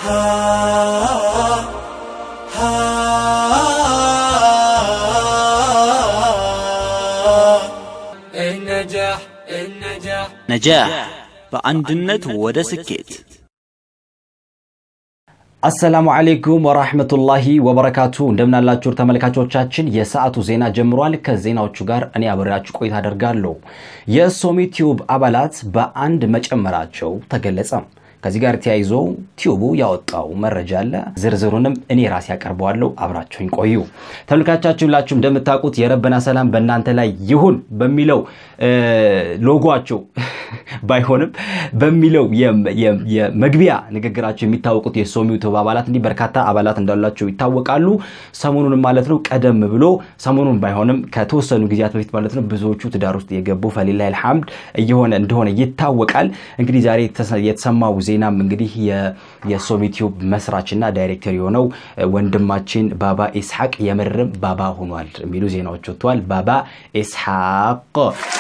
النجاح النجاح ነጃህ በአንድነት ወደ ስኬት አሰላሙ አሌይኩም ወራህመቱላሂ ወበረካቱ እንደምናላችሁ ተመልካቾቻችን፣ የሰዓቱ ዜና ጀምሯል። ከዜናዎቹ ጋር እኔ አብሬያችሁ ቆይታ አደርጋለሁ። የሶሚ ቲዩብ አባላት በአንድ መጨመራቸው ተገለጸ። ከዚህ ጋር ተያይዞ ቲዩቡ ያወጣው መረጃ አለ። ዝርዝሩንም እኔ ራሴ ያቀርበዋለሁ። አብራችሁኝ ቆዩ። ተመልካቻችሁ ሁላችሁ እንደምታውቁት የረበና ሰላም በእናንተ ላይ ይሁን በሚለው ሎጓቸው ባይሆንም በሚለው የመግቢያ ንግግራቸው የሚታወቁት የሶሚው ቲዩብ አባላት እንዲህ በርካታ አባላት እንዳላቸው ይታወቃሉ። ሰሞኑን ማለት ነው ቀደም ብሎ ሰሞኑን ባይሆንም ከተወሰኑ ጊዜያት በፊት ማለት ነው ብዙዎቹ ትዳር ውስጥ የገቡ ፈሊላሂ አልሐምድ እየሆነ እንደሆነ ይታወቃል። እንግዲህ ዛሬ የተሰማው ዜናም እንግዲህ የሶሚ ቲዩብ መስራችና ዳይሬክተር የሆነው ወንድማችን ባባ ኢስሐቅ የምርም ባባ ሆኗል የሚሉ ዜናዎች ወጥተዋል። ባባ ኢስሐቅ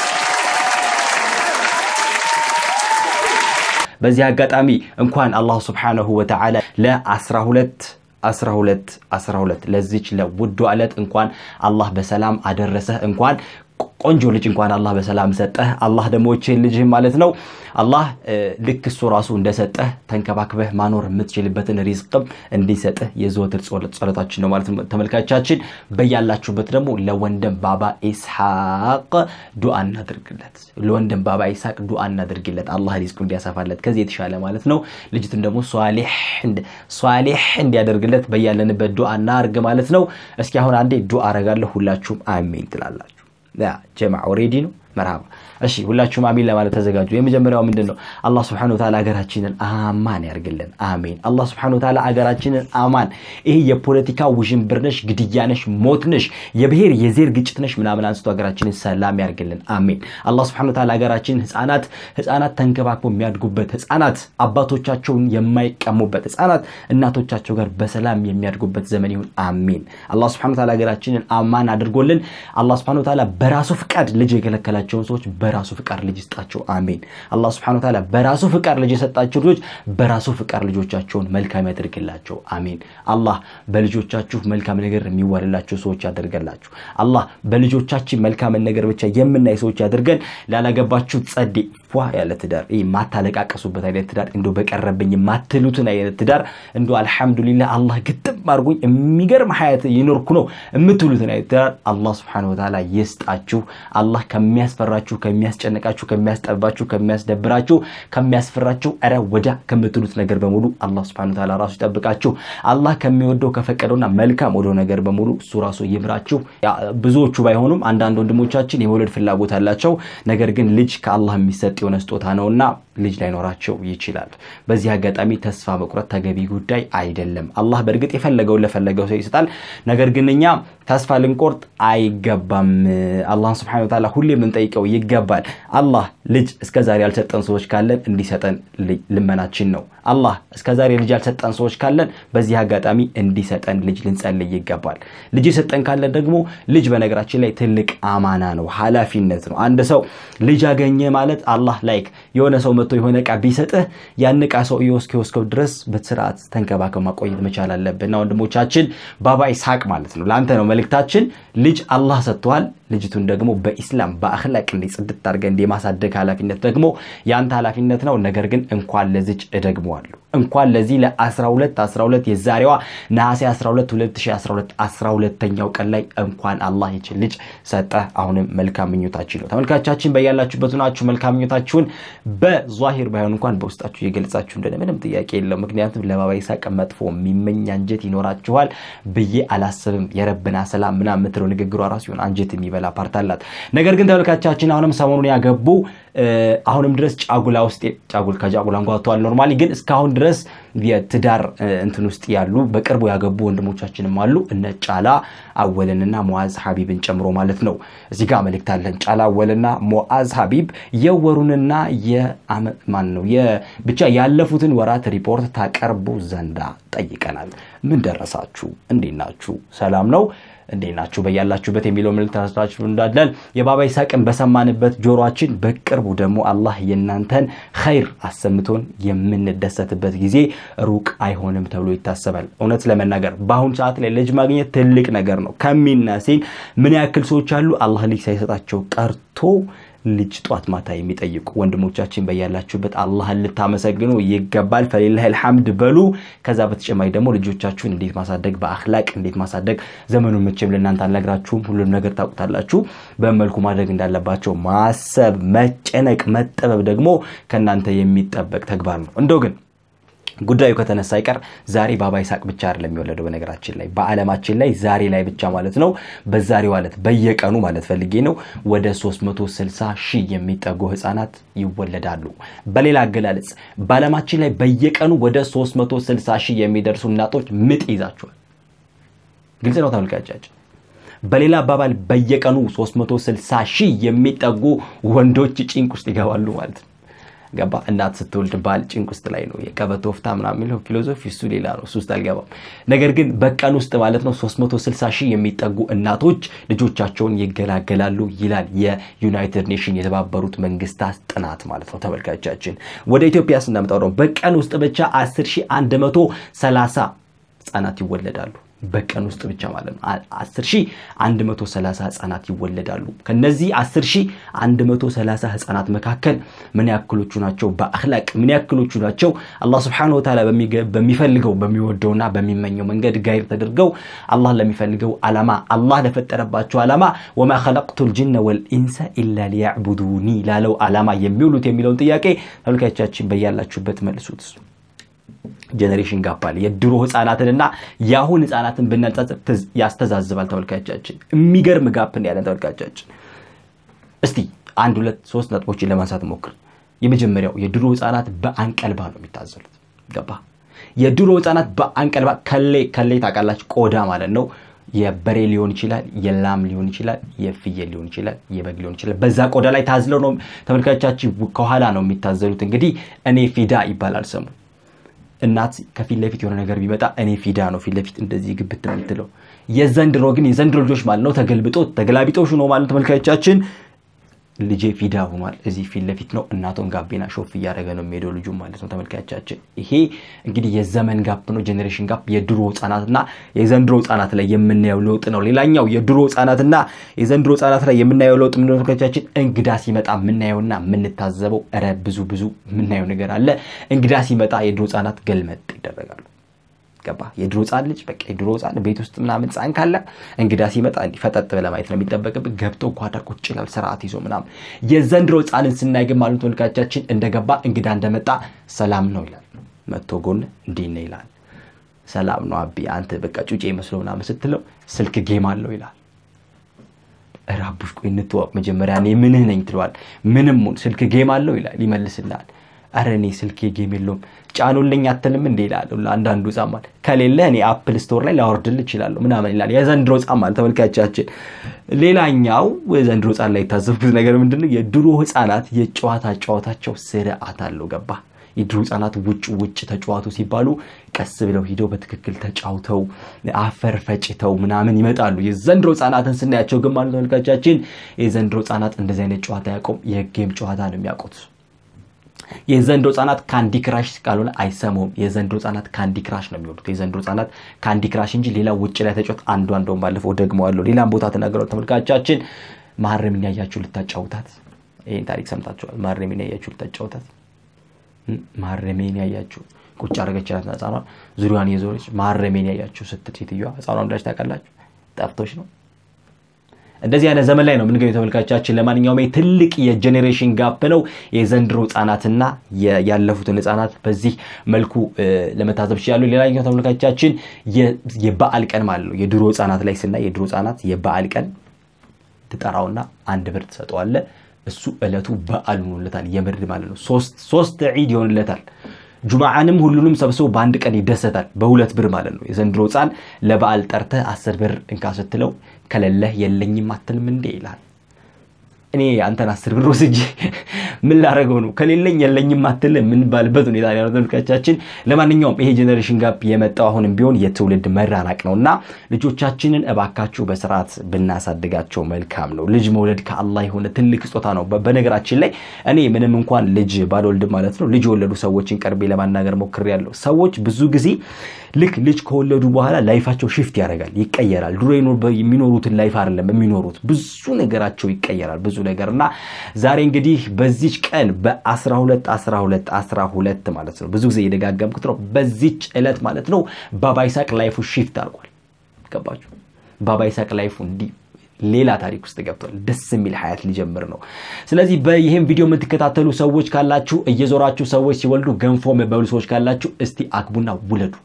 በዚህ አጋጣሚ እንኳን አላህ ስብሓነሁ ወተዓላ ለ12 12 12 ለዚች ለውዱ ዕለት እንኳን አላህ በሰላም አደረሰህ እንኳን ቆንጆ ልጅ እንኳን አላህ በሰላም ሰጠህ። አላህ ደግሞ ይህችን ልጅህ ማለት ነው አላህ ልክ እሱ ራሱ እንደሰጠህ ተንከባክበህ ማኖር የምትችልበትን ሪዝቅም እንዲሰጥህ የዘወትር ጸሎታችን ነው ማለት ነው። ተመልካቻችን በያላችሁበት ደግሞ ለወንድም ባባ ኢስሐቅ ዱዓ እናድርግለት። ለወንድም ባባ ኢስሐቅ ዱዓ እናድርግለት፣ አላህ ሪዝቁ እንዲያሰፋለት ከዚህ የተሻለ ማለት ነው። ልጅቱን ደግሞ ሷሊሕ እንዲያደርግለት በያለንበት ዱዓ እናርግ ማለት ነው። እስኪ አሁን አንዴ ዱዓ አረጋለሁ፣ ሁላችሁም አሜን ትላላችሁ። ጀማ ኦሬዲ ነው መርሃባ እሺ ሁላችሁም አሚን ለማለት ተዘጋጁ የመጀመሪያው ምንድን ነው አላህ ስብሐነሁ ወተዓላ ሀገራችንን አማን ያርግልን አሜን አላህ ስብሐነሁ ወተዓላ ሀገራችንን አማን ይሄ የፖለቲካ ውዥንብር ነሽ ግድያ ነሽ ሞት ነሽ የብሔር የዜር ግጭት ነሽ ምናምን አንስቶ ሀገራችንን ሰላም ያርግልን አሜን አላህ ስብሐነሁ ወተዓላ ሀገራችንን ህፃናት ህፃናት ተንከባክቦ የሚያድጉበት ህፃናት አባቶቻቸውን የማይቀሙበት ህፃናት እናቶቻቸው ጋር በሰላም የሚያድጉበት ዘመን ይሁን አሜን አላህ ስብሐነሁ ወተዓላ ሀገራችንን አማን አድርጎልን አላህ ስብሐነሁ ወተዓላ በራሱ ፍቃድ ልጅ የከለከላቸውን ሰዎች በራሱ ፍቃድ ልጅ ይስጣቸው አሜን አላህ ስብሐነሁ ወተዓላ በራሱ ፍቃድ ልጅ የሰጣቸው ልጆች በራሱ ፍቃድ ልጆቻቸውን መልካም ያደርግላቸው አሜን አላህ በልጆቻችሁ መልካም ነገር የሚዋልላቸው ሰዎች ያደርገላችሁ አላህ በልጆቻችን መልካምን ነገር ብቻ የምናይ ሰዎች ያደርገን ላላገባችሁ ጸዴ ፏ ያለ ትዳር ይህ ማታለቃቀሱበት አይነት ትዳር እንዶ በቀረብኝ የማትሉትን አይነት ትዳር እንዶ አልሐምዱሊላህ አላህ ግጥም አድርጎኝ የሚገርም ሀያት የኖርኩ ነው የምትሉትን አይነት ትዳር አላህ ስብሐነሁ ወተዓላ ይስጣችሁ አላህ ከሚያስፈራችሁ ከሚያስጨንቃችሁ ከሚያስጠባችሁ ከሚያስደብራችሁ ከሚያስፈራችሁ ኧረ ወዳ ከምትሉት ነገር በሙሉ አላህ ስብሐነሁ ወተዓላ ራሱ ይጠብቃችሁ አላህ ከሚወደው ከፈቀደውና መልካም ወደው ነገር በሙሉ እሱ ራሱ ይምራችሁ ብዙዎቹ ባይሆኑም አንዳንድ ወንድሞቻችን የመውለድ ፍላጎት አላቸው ነገር ግን ልጅ ከአላህ የሚሰጥ የሆነ ስጦታ ነውና ልጅ ላይኖራቸው ይችላል በዚህ አጋጣሚ ተስፋ መቁረጥ ተገቢ ጉዳይ አይደለም አላህ በእርግጥ የፈለገውን ለፈለገው ሰው ይሰጣል ነገር ግን እኛ ተስፋ ልንቆርጥ አይገባም አላህን ስብሐነሁ ወተዓላ ሁሌ የምንጠይቀው ይገባል አላህ ልጅ እስከዛሬ ያልሰጠን ሰዎች ካለን እንዲሰጠን ልመናችን ነው አላህ እስከዛሬ ልጅ ያልሰጠን ሰዎች ካለን በዚህ አጋጣሚ እንዲሰጠን ልጅ ልንጸልይ ይገባል ልጅ የሰጠን ካለን ደግሞ ልጅ በነገራችን ላይ ትልቅ አማና ነው ሀላፊነት ነው አንድ ሰው ልጅ አገኘ ማለት አላህ ላይክ የሆነ ሰው መጥቶ የሆነ እቃ ቢሰጥህ ያን እቃ ሰው እስኪወስከው ድረስ በስርዓት ተንከባከብ ማቆየት መቻል አለብን ወንድሞቻችን ባባ ኢስሐቅ ማለት ነው ለአንተ ነው መልእክታችን ልጅ አላህ ሰጥተዋል ልጅቱን ደግሞ በኢስላም በአክላቅ እንዲ ጽድት አድርገህ እንዲ የማሳደግ ኃላፊነት ደግሞ የአንተ ኃላፊነት ነው ነገር ግን እንኳን ለዚች እደግመዋለሁ እንኳን ለዚህ ለ12 12 የዛሬዋ ነሐሴ 12 2012 12ተኛው ቀን ላይ እንኳን አላህ ይችን ልጅ ሰጠ አሁንም መልካም ምኞታችን ነው ተመልካቻችን በያላችሁበት ናችሁ መልካም ምኞታችሁን በዛሂር ባይሆን እንኳን በውስጣችሁ የገልጻችሁ እንደሆነ ምንም ጥያቄ የለው ምክንያቱም ለባባ ይስሐቅ መጥፎ የሚመኝ አንጀት ይኖራችኋል ብዬ አላስብም የረብና ሰላም ምና የምትለው ንግግሯ ራሱ ሲሆን አንጀት የሚበላ ፓርት አላት ነገር ግን ተመልካቻችን አሁንም ሰሞኑን ያገቡ አሁንም ድረስ ጫጉላ ውስጥ ጫጉል ከጫጉላ እንጓተዋል ኖርማሊ ግን እስካሁን ድረስ የትዳር እንትን ውስጥ ያሉ በቅርቡ ያገቡ ወንድሞቻችንም አሉ እነ ጫላ አወልንና ሞዓዝ ሀቢብን ጨምሮ ማለት ነው እዚህ ጋር መልእክት አለን ጫላ አወልና ሞዓዝ ሀቢብ የወሩንና ማን ነው ብቻ ያለፉትን ወራት ሪፖርት ታቀርቡ ዘንዳ ጠይቀናል ምን ደረሳችሁ እንዴት ናችሁ ሰላም ነው እንዴት ናችሁ በያላችሁበት የሚለው መልእክት አስታችሁ እንዳለን የባባ ይስሐቅን በሰማንበት ጆሮአችን በቅርቡ ደግሞ አላህ የእናንተን ኸይር አሰምቶን የምንደሰትበት ጊዜ ሩቅ አይሆንም ተብሎ ይታሰባል። እውነት ለመናገር በአሁኑ ሰዓት ላይ ልጅ ማግኘት ትልቅ ነገር ነው። ከሚና ሲል ምን ያክል ሰዎች አሉ አላህ ልጅ ሳይሰጣቸው ቀርቶ ልጅ ጧት ማታ የሚጠይቁ ወንድሞቻችን በያላችሁበት አላህን ልታመሰግኑ ይገባል። ፈሊላህ ልሐምድ በሉ። ከዛ በተጨማሪ ደግሞ ልጆቻችሁን እንዴት ማሳደግ በአክላቅ እንዴት ማሳደግ ዘመኑን መቼም ለእናንተ አልነግራችሁም። ሁሉም ነገር ታውቁታላችሁ። በመልኩ ማድረግ እንዳለባቸው ማሰብ፣ መጨነቅ፣ መጠበብ ደግሞ ከእናንተ የሚጠበቅ ተግባር ነው። እንደው ግን ጉዳዩ ከተነሳ አይቀር ዛሬ ባባ ይስሐቅ ብቻ አይደለም የሚወለደው። በነገራችን ላይ በዓለማችን ላይ ዛሬ ላይ ብቻ ማለት ነው በዛሬው ዕለት በየቀኑ ማለት ፈልጌ ነው ወደ 360 ሺህ የሚጠጉ ህፃናት ይወለዳሉ። በሌላ አገላለጽ በዓለማችን ላይ በየቀኑ ወደ 360 ሺህ የሚደርሱ እናቶች ምጥ ይዛቸዋል። ግልጽ ነው ተመልካቻችን። በሌላ አባባል በየቀኑ 360 ሺህ የሚጠጉ ወንዶች ጭንቅ ውስጥ ይገባሉ ማለት ነው። ገባ እናት ስትወልድ ባል ጭንቅ ውስጥ ላይ ነው። የቀበቶ ወፍታ ምናምን የሚለው ፊሎዞፊ እሱ ሌላ ነው። እሱ ውስጥ አልገባም። ነገር ግን በቀን ውስጥ ማለት ነው 360 ሺህ የሚጠጉ እናቶች ልጆቻቸውን ይገላገላሉ ይላል የዩናይትድ ኔሽን የተባበሩት መንግስታት ጥናት ማለት ነው። ተመልካቻችን ወደ ኢትዮጵያ ስናመጣው ነው በቀን ውስጥ ብቻ 10130 ህጻናት ይወለዳሉ። በቀን ውስጥ ብቻ ማለት ነው 10130 ህጻናት ይወለዳሉ። ከነዚህ 10130 ህጻናት መካከል ምን ያክሎቹ ናቸው በአክላቅ ምን ያክሎቹ ናቸው አላህ ስብሐነሁ ወተዓላ በሚፈልገው በሚወደውና በሚመኘው መንገድ ጋይር ተደርገው አላህ ለሚፈልገው ዓላማ አላህ ለፈጠረባቸው ዓላማ ወማ ኸለቅቱል ጅነ ወልኢንሰ ኢላ ሊያዕቡዱኒ ላለው ዓላማ የሚውሉት የሚለውን ጥያቄ ተመልካቾቻችን በያላችሁበት መልሱት። ጀኔሬሽን ጋፕ አለ። የድሮ ህፃናትንና የአሁን ህፃናትን ብናጻጽር ያስተዛዝባል። ተመልካቻችን የሚገርም ጋፕ ያለን ተመልካቻችን። እስቲ አንድ ሁለት ሶስት ነጥቦችን ለማንሳት ሞክር። የመጀመሪያው የድሮ ህፃናት በአንቀልባ ነው የሚታዘሉት። ገባ? የድሮ ህፃናት በአንቀልባ ከሌ ከሌ ታውቃላችሁ፣ ቆዳ ማለት ነው። የበሬ ሊሆን ይችላል፣ የላም ሊሆን ይችላል፣ የፍየል ሊሆን ይችላል፣ የበግ ሊሆን ይችላል። በዛ ቆዳ ላይ ታዝለው ነው ተመልካቻችን፣ ከኋላ ነው የሚታዘሉት። እንግዲህ እኔ ፊዳ ይባላል ስሙ እናት ከፊት ለፊት የሆነ ነገር ቢመጣ እኔ ፊዳ ነው ፊት ለፊት እንደዚህ ግብት የምትለው። የዘንድሮ ግን የዘንድሮ ልጆች ማለት ነው ተገልብጦ ተገላቢጦሽ ነው ማለት ተመልካቾቻችን ልጄ ፊዳ ሆኗል። እዚህ ፊት ለፊት ነው እናቶን ጋቢና ሾፍ እያደረገ ነው የሚሄደው ልጁ ማለት ነው ተመልካቾቻችን። ይሄ እንግዲህ የዘመን ጋፕ ነው፣ ጀኔሬሽን ጋፕ። የድሮ ህጻናትና የዘንድሮ ህጻናት ላይ የምናየው ለውጥ ነው። ሌላኛው የድሮ ህጻናትና የዘንድሮ ህጻናት ላይ የምናየው ለውጥ ምንድን ነው ተመልካቾቻችን? እንግዳ ሲመጣ የምናየውና የምንታዘበው ረ ብዙ ብዙ የምናየው ነገር አለ። እንግዳ ሲመጣ የድሮ ህጻናት ገልመጥ ይደረጋሉ። ገባ የድሮ ህፃን ልጅ በቃ የድሮ ህፃን ቤት ውስጥ ምናምን ህፃን ካለ እንግዳ ሲመጣ እንዲህ ፈጠጥ ብለህ ማየት ነው የሚጠበቅብህ። ገብቶ ጓዳ ቁጭ ይላል ስርዓት ይዞ ምናምን። የዘንድሮ ህፃንን ስናይ ግን ማለት ተመልካቻችን እንደገባ እንግዳ እንደመጣ ሰላም ነው ይላል። መጥቶ ጎን እንዲህ ነው ይላል። ሰላም ነው አቢ አንተ በቃ ጩጬ መስሎ ምናምን ስትለው ስልክ ጌም አለው ይላል። ራቡሽ ቆይ እንተዋወቅ መጀመሪያ እኔ ምንህ ነኝ ትለዋል። ምንም ስልክ ጌም አለው ይላል ይመልስልሃል። አረ እኔ ስልኬ ጌም የለውም ጫኑልኝ አትልም እንዴ ይላል። አንዳንዱ ጻማል ከሌለ እኔ አፕል ስቶር ላይ ላወርድል ይችላለሁ ምናምን ይላል። የዘንድሮ ጻማል ተመልካቻችን። ሌላኛው የዘንድሮ ህፃን ላይ የታዘብኩት ነገር ምንድነው? የድሮ ህፃናት የጨዋታ ጨዋታቸው ስርዓት አለው። ገባ የድሮ ህፃናት ውጭ ውጭ ተጫዋቱ ሲባሉ ቀስ ብለው ሂደው በትክክል ተጫውተው አፈር ፈጭተው ምናምን ይመጣሉ። የዘንድሮ ህፃናትን ስናያቸው ግን ማለት ተመልካቻችን የዘንድሮ ህፃናት እንደዚህ አይነት ጨዋታ ያቆም የጌም ጨዋታ ነው የሚያውቁት። የዘንድሮ ህጻናት ካንዲ ክራሽ ካልሆነ አይሰሙም። የዘንድሮ ህጻናት ካንዲ ክራሽ ነው የሚወዱት። የዘንድሮ ህጻናት ካንዲ ክራሽ እንጂ ሌላ ውጭ ላይ ተጫወት አንዱ አንደውን ባለፈው ደግመዋለሁ፣ ሌላም ቦታ ተናገረው። ተመልካቻችን ማረምን ያያችሁ ልታጫውታት፣ ይህን ታሪክ ሰምታችኋል። ማረሜን ያያችሁ ልታጫውታት፣ ማረሜን ያያችሁ ቁጭ አደረገችላት ህጻኗን ዙሪያዋን የዞረች ማረሜን ያያችሁ ስትል ሴትዮዋ ህጻኗን ብላች ታውቃላችሁ፣ ጠፍቶች ነው እንደዚህ አይነት ዘመን ላይ ነው የምንገኘው ተመልካቻችን። ለማንኛውም ትልቅ የጄኔሬሽን ጋፕ ነው የዘንድሮ ህጻናትና ያለፉትን ህጻናት በዚህ መልኩ ለመታዘብ ይችላሉ። ሌላኛው ተመልካቻችን የበዓል ቀን ማለት ነው። የድሮ ህጻናት ላይ ስናይ የድሮ ህጻናት የበዓል ቀን ትጠራውና አንድ ብር ትሰጠዋለ። እሱ እለቱ በዓል ሆኖለታል፣ የምር ማለት ነው። ሶስት ዒድ ይሆንለታል። ጁምዓንም ሁሉንም ሰብስቦ በአንድ ቀን ይደሰታል። በሁለት ብር ማለት ነው። የዘንድሮ ህፃን ለበዓል ጠርተህ አስር ብር እንካ ስትለው ከሌለህ የለኝም አትልም እንዴ ይላል። እኔ አንተን አስር ብር ወስጄ ምን ላደረገው ነው? ከሌለኝ የለኝም አትል የምንባልበት ሁኔታ ነው ተመልካቻችን። ለማንኛውም ይሄ ጄኔሬሽን ጋፕ የመጣው አሁንም ቢሆን የትውልድ መራራቅ ነው እና ልጆቻችንን እባካችሁ በስርዓት ብናሳድጋቸው መልካም ነው። ልጅ መውለድ ከአላህ የሆነ ትልቅ ስጦታ ነው። በነገራችን ላይ እኔ ምንም እንኳን ልጅ ባልወልድ ማለት ነው ልጅ የወለዱ ሰዎችን ቀርቤ ለማናገር ሞክሬያለሁ። ሰዎች ብዙ ጊዜ ልክ ልጅ ከወለዱ በኋላ ላይፋቸው ሽፍት ያደርጋል፣ ይቀየራል። ድሮ የሚኖሩትን ላይፍ አይደለም የሚኖሩት። ብዙ ነገራቸው ይቀየራል፣ ብዙ ነገር እና ዛሬ እንግዲህ በዚች ቀን በ12 12 12 ማለት ነው ብዙ ጊዜ የደጋገምኩት ነው። በዚች ዕለት ማለት ነው ባባ ይሳቅ ላይፉ ሽፍት አድርጓል። ገባችሁ? ባባ ይሳቅ ላይፉ እንዲህ ሌላ ታሪክ ውስጥ ገብቷል። ደስ የሚል ሀያት ሊጀምር ነው። ስለዚህ በይህም ቪዲዮ የምትከታተሉ ሰዎች ካላችሁ፣ እየዞራችሁ ሰዎች ሲወልዱ ገንፎ የምትበሉ ሰዎች ካላችሁ እስቲ አግቡና ውለዱ።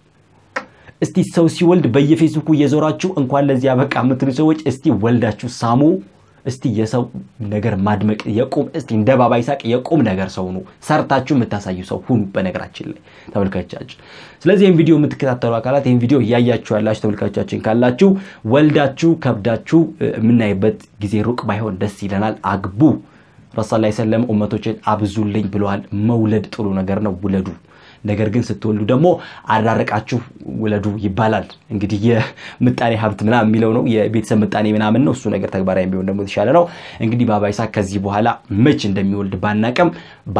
እስቲ ሰው ሲወልድ በየፌስቡኩ እየዞራችሁ እንኳን ለዚህ አበቃ የምትሉ ሰዎች እስቲ ወልዳችሁ ሳሙ። እስቲ የሰው ነገር ማድመቅ የቁም እስቲ እንደ ባባ ይሳቅ የቁም ነገር ሰው ነው ሰርታችሁ የምታሳዩ ሰው ሁኑ። በነገራችን ላይ ተመልካቾቻችን፣ ስለዚህ ይህን ቪዲዮ የምትከታተሉ አካላት ይህን ቪዲዮ እያያችሁ ያላችሁ ተመልካቾቻችን ካላችሁ ወልዳችሁ ከብዳችሁ የምናይበት ጊዜ ሩቅ ባይሆን ደስ ይለናል። አግቡ። ረሱል ላይ ሰለም ኡመቶችን አብዙልኝ ብለዋል። መውለድ ጥሩ ነገር ነው፣ ውለዱ። ነገር ግን ስትወልዱ ደግሞ አራርቃችሁ ውለዱ ይባላል። እንግዲህ የምጣኔ ሀብት ምናምን የሚለው ነው የቤተሰብ ምጣኔ ምናምን ነው። እሱ ነገር ተግባራዊ ቢሆን ደግሞ የተሻለ ነው። እንግዲህ ባባ ይሳቅ ከዚህ በኋላ መች እንደሚወልድ ባናቅም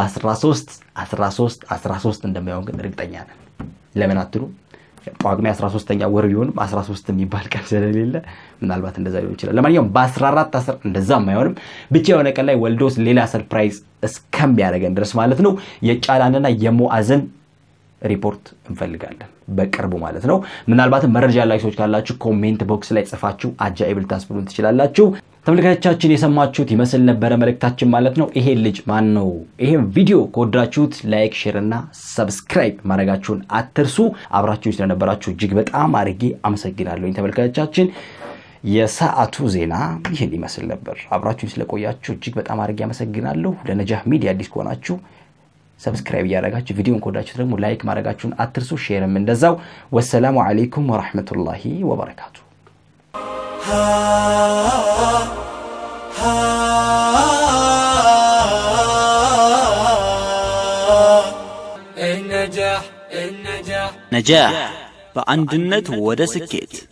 በ13 13 13 እንደማይሆን ግን እርግጠኛ ነን። ለምን አትሉ? ጳጉሜ 13ኛ ወር ቢሆንም 13 የሚባል ቀን ስለሌለ ምናልባት እንደዛ ሊሆን ይችላል። ለማንኛውም በ14 እንደዛም አይሆንም። ብቻ የሆነ ቀን ላይ ወልዶስ ሌላ ሰርፕራይዝ እስከሚያደርገን ድረስ ማለት ነው የጫላንና የሙአዝን ሪፖርት እንፈልጋለን በቅርቡ ማለት ነው። ምናልባትም መረጃ ያላችሁ ሰዎች ካላችሁ ኮሜንት ቦክስ ላይ ጽፋችሁ አጃኢብ ልታስብሉን ትችላላችሁ። ተመልካቾቻችን የሰማችሁት ይመስል ነበረ መልእክታችን ማለት ነው። ይሄ ልጅ ማን ነው? ይሄም ቪዲዮ ከወዳችሁት ላይክ፣ ሼር እና ሰብስክራይብ ማድረጋችሁን አትርሱ። አብራችሁ ስለነበራችሁ እጅግ በጣም አድርጌ አመሰግናለሁኝ ተመልካቾቻችን። የሰዓቱ ዜና ይህን ይመስል ነበር። አብራችሁን ስለቆያችሁ እጅግ በጣም አድርጌ አመሰግናለሁ። ለነጃህ ሚዲያ አዲስ ከሆናችሁ ሰብስክራይብ እያደረጋችሁ ቪዲዮን ከወዳችሁት ደግሞ ላይክ ማድረጋችሁን አትርሱ። ሼርም እንደዛው። ወሰላሙ አለይኩም ወራህመቱላሂ ወበረካቱ። ነጃህ በአንድነት ወደ ስኬት